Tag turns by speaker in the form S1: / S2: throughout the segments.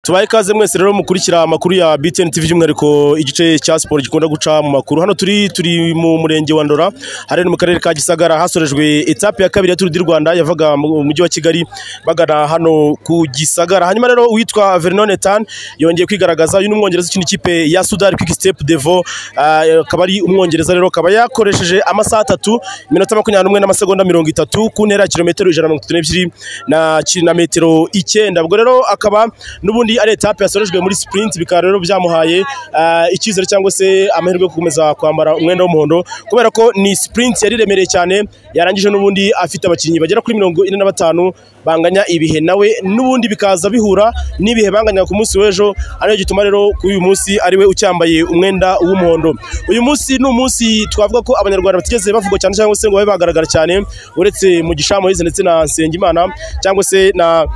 S1: tubaye ikaze mwese rero mukurikira amakuru ya BTN TV by'umwihariko igice cya siporo gikunda guca mu makuru hano turi turi mu murenge wa Ndora hariya ni mu karere ka Gisagara hasorejwe etape ya kabiri ya Tour du Rwanda yavaga mu mujyi wa Kigali bagana hano ku Gisagara hanyuma rero uwitwa Vernon Etan yongeye kwigaragaza uyu ni umwongereza ukina ikipe ya Sudari Quick Step Devo ah, akaba ari umwongereza rero akaba yakoresheje amasaha atatu iminota makumyabiri n'umwe n'amasegonda mirongo itatu ku ntera ya kilometero ijana na mirongo itatu n'ebyiri na ki- na metero icyenda ubwo rero akaba n'ubundi ari etape yasorejwe muri sprint bikaba rero byamuhaye ah, icyizere cyangwa se amahirwe yo gukomeza kwambara umwenda w'umuhondo kubera ko ni sprint yari iremereye cyane yarangije n'ubundi afite abakinnyi bagera kuri mirongo ine na batanu banganya ibihe nawe n'ubundi bikaza bihura n'ibihe banganya ku munsi w'ejo ariyo gituma rero kuri uyu munsi ariwe ucyambaye umwenda w'umuhondo uyu munsi ni umunsi twavuga ko abanyarwanda batigeze bavugwa cyane cyangwa se ngo babe bagaragara cyane uretse mu gishamuhizi ndetse na nsengimana cyangwa se na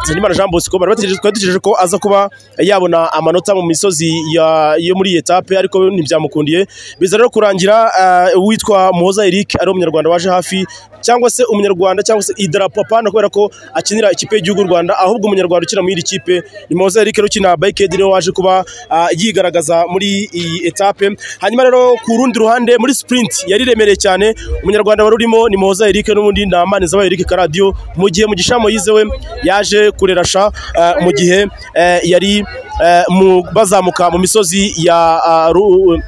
S1: Nsengimana Jean Bosco bari bategereje twari dutegereje ko aza kuba yabona amanota mu misozi ya- yo muri iyi etape ariko ntibyamukundiye biza rero kurangira eh, uwitwa Muhoza Eric ari umunyarwanda waje hafi cyangwa se umunyarwanda cyangwa se idarapo apana kubera ko akinira ikipe y'igihugu u Rwanda ahubwo umunyarwanda ukina muri iri kipe ni Muhoza Eric rero ukina Bikedi niwe waje kuba ah, yigaragaza muri iyi etape hanyuma rero ku rundi ruhande muri sprint yari iremereye cyane umunyarwanda wari urimo ni Muhoza Eric n'ubundi ni Amaneza Eric Karadio mu gihe mu gishamo yizewe yaje kurerasha eh, mu gihe eh, yari eh, mu- bazamuka mu misozi ya ah, Ru-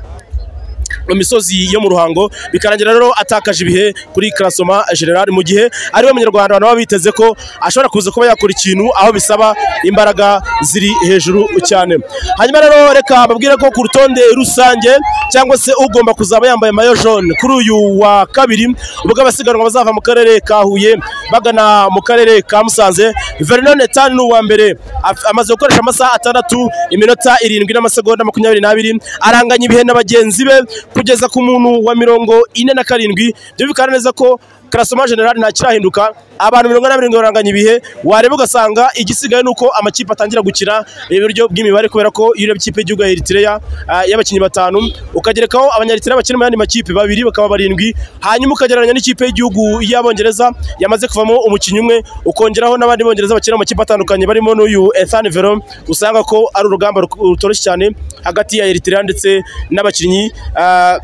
S1: mu misozi yo mu ruhango bikarangira rero atakaje ibihe kuri karasoma general mu gihe ariwe munyarwanda abantu baba biteze ko ashobora kuza kuba yakora ikintu aho bisaba imbaraga ziri hejuru cyane hanyuma rero reka babwire ko ku rutonde rusange cyangwa se ugomba kuzaba yambaye mayo jaune kuri uyu wa kabiri ubwo abasiganwa bazava mu karere ka huye bagana mu karere ka musanze vernon etani ni uwa mbere af- amaze gukoresha amasaha atandatu iminota irindwi n'amasegonda makumyabiri n'abiri aranganya ibihe na bagenzi be kugeza ku muntu wa mirongo ine na karindwi ibyo bikaba neza ko karasoma generali ntakirahinduka abantu mirongo ine na birindwi baranganya ibihe wareba ugasanga igisigaye ni uko amakipe atangira gukina iburyo bw'imibare kubera ko iyo ureba ikipe y'igihugu ya eritireya ah, y'abakinnyi batanu ukagerekaho abanyaritira bakina mu yandi makipe babiri bakaba barindwi hanyuma ukagereranya n'ikipe y'igihugu y'abongereza yamaze kuvamo umukinnyi umwe ukongeraho n'abandi bongereza bakina mu makipe atandukanye barimo n'uyu Ethan Veron usanga ko ari urugamba ruk- rutoroshye cyane hagati ya eritireya ndetse n'abakinnyi ah,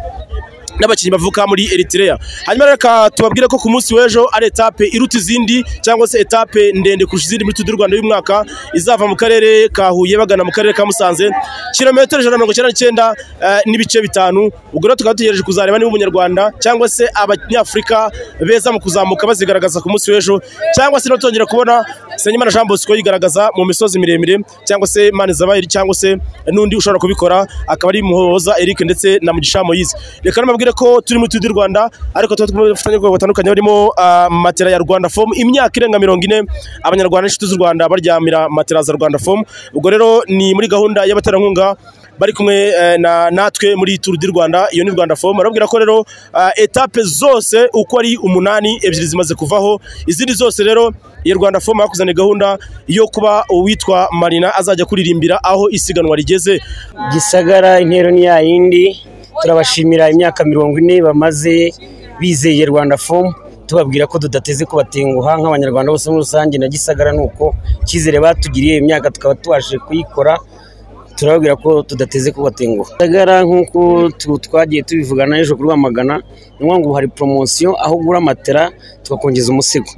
S1: n'abakinnyi bavuka muri Eritrea hanyuma rero reka tubabwire ko ku munsi w'ejo ari etape iruta izindi cyangwa se etape ndende kurusha izindi muri Tour du Rwanda y'umwaka izava mu karere ka Huye bagana mu karere ka Musanze kilometero ijana na mirongo icyenda n'icyenda eh, n'ibice bitanu ubwo rero tukaba dutegereje kuzareba niba umunyarwanda cyangwa se abanyafurika beza mu kuzamuka bazigaragaza ku munsi w'ejo cyangwa se no tongera kubona Senyimana Jean Bosco yigaragaza mu misozi miremire cyangwa se Manizabayiri cyangwa se n'undi ushobora kubikora akaba ari Muhoza Eric ndetse na Mugisha Moise reka nababwire ko turi muri Tour du Rwanda ariko tuba dufitanye ubwoko butandukanye barimo ah, matera ya Rwanda Form imyaka irenga mirongo ine abanyarwanda n'inshuti z'u Rwanda baryamira matera za Rwanda Form ubwo rero ni muri gahunda y'abaterankunga bari kumwe eh, na natwe muri Tour du Rwanda iyo ni Rwanda Form barabwira ko rero ah, etape zose uko ari umunani ebyiri zimaze kuvaho izindi zose rero iyi Rwanda Fomu bakuzaniye gahunda yo kuba uwitwa Marina azajya kuririmbira aho isiganwa rigeze
S2: gisagara intero ni ya yindi turabashimira imyaka mirongo ine bamaze bizeye rwanda fomu tubabwira ko tudateze kubatenguha nk'abanyarwanda bose muri rusange na gisagara ni uko icyizere batugiriye imyaka tukaba tubashije kuyikora turababwira ko tudateze kubatenguha gisagara nk'uko tu- twagiye tubivugana ejo kuri Rwamagana ni ngombwa ngo hari poromosiyo aho ugura matera tukakongeza umusego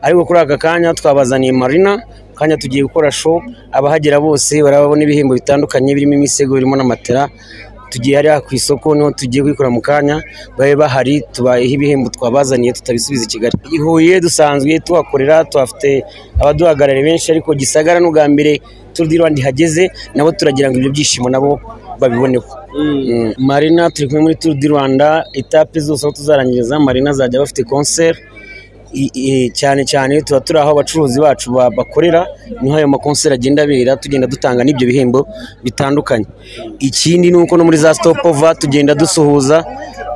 S2: ariko kuri aka kanya twabazaniye marina kanya tugiye gukora show abahagera bose barababona ibihembo bitandukanye birimo imisego birimo na matera tugiye hariya ku isoko niho tugiye kuyikora mu kanya babe bahari tubayeho ibihembo twabazaniye tutabisubiza i kigali i huye dusanzwe tuhakorera tuhafite abaduhagarariye benshi ariko gisagara n'ubwa mbere Tour du Rwanda ihageze nabo turagira ngo ibyo byishimo nabo babiboneho Mm. marina turi kumwe muri Tour du Rwanda etape zose aho tuzarangiriza marina azajya bafite concert i- i- cyane cyane tuba turi aho abacuruzi bacu ba- bakorera niho ayo makonseri agenda abera tugenda dutanga n'ibyo bihembo bitandukanye ikindi ni uko no muri za stopover tugenda dusuhuza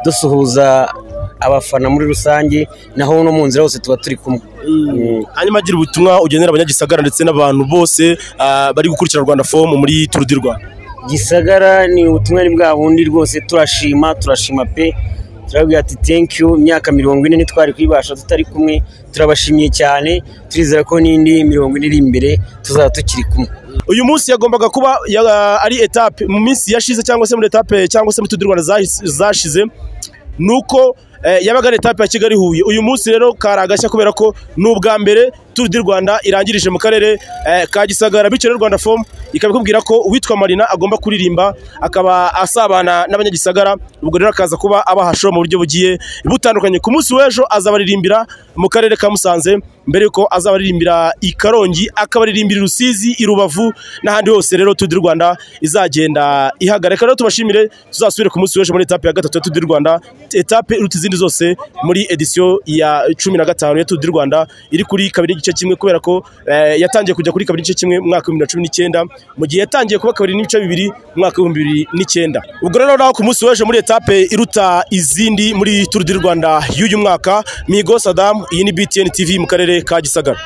S2: dusuhuza abafana muri rusange naho no mu nzira hose tuba turi kumwe Mm.
S1: hanyuma agira ubutumwa ugenera abanyagisagara ndetse n'abantu bose ah, bari gukurikira Rwanda Fomu muri Tour du Rwanda
S2: gisagara ni ubutumwa bwa bundi rwose turashima turashima pe turababwira ati thank you imyaka mirongo ine ntitwari kuyibasha tutari kumwe turabashimiye cyane turizera ko n'indi mirongo ine iri imbere tuzaba tukiri kumwe
S1: uyu munsi yagombaga kuba ya- ari etape mu minsi yashize cyangwa se muri etape cyangwa se mu Tour du Rwanda zahis- zashize ni uko eh, yabaga ari etape ya Kigali Huye uyu munsi rero kari agashya kubera ko ni ubwa mbere Tour du Rwanda irangirije mu karere eh, ka Gisagara bityo rero Rwanda Form ikaba ikubwira ko uwitwa Marina agomba kuririmba akaba asabana n'abanyagisagara ubwo rero akaza kuba abahasho mu buryo bugiye butandukanye ku munsi w'ejo azabaririmbira mu karere ka Musanze mbere yuko azabaririmbira i Karongi akabaririmbira i Rusizi i Rubavu n'ahandi hose rero Tour du Rwanda izagenda ihagarika rero tubashimire tuzasubire ku munsi w'ejo muri etape ya gatatu ya Tour du Rwanda etape iruta izindi zose muri edisiyo ya cumi na gatanu ya Tour du Rwanda iri kuri kabiri n'igice kimwe kubera ko eh, yatangiye kujya kuri kabiri n'igice kimwe mu mwaka w'ibihumbi bibiri na cumi n'icyenda mu gihe yatangiye kuba kabiri n'ibice bibiri mu mwaka w'ibihumbi bibiri n'icyenda ubwo rero naho ku munsi w'ejo muri etape iruta izindi muri Tour du Rwanda y'uyu mwaka Migo Saddam iyi ni BTN TV mu karere ka Gisagara